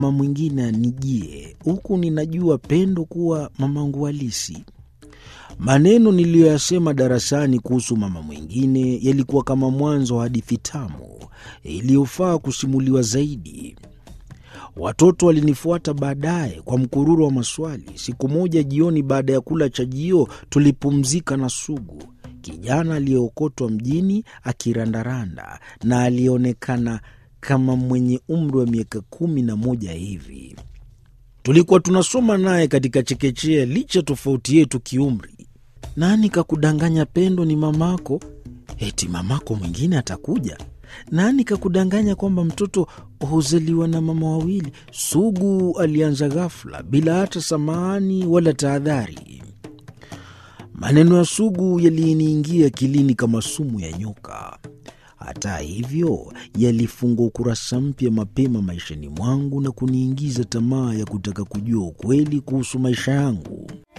mama mwingine anijie, huku ninajua Pendo kuwa mamangu halisi. Maneno niliyoyasema darasani kuhusu mama mwingine yalikuwa kama mwanzo wa hadithi tamu iliyofaa kusimuliwa zaidi. Watoto walinifuata baadaye kwa mkururo wa maswali. Siku moja jioni, baada ya kula chajio, tulipumzika na Sugu, kijana aliyeokotwa mjini akirandaranda na aliyeonekana kama mwenye umri wa miaka kumi na moja hivi. Tulikuwa tunasoma naye katika chekechea, licha tofauti yetu kiumri. Nani kakudanganya Pendo ni mamako? Eti mamako mwingine atakuja? Nani kakudanganya kwamba mtoto huzaliwa na mama wawili? Sugu alianza ghafula bila hata samahani wala tahadhari. Maneno ya Sugu yaliniingia akilini kama sumu ya nyoka. Hata hivyo, yalifunga ukurasa mpya mapema maishani mwangu na kuniingiza tamaa ya kutaka kujua ukweli kuhusu maisha yangu.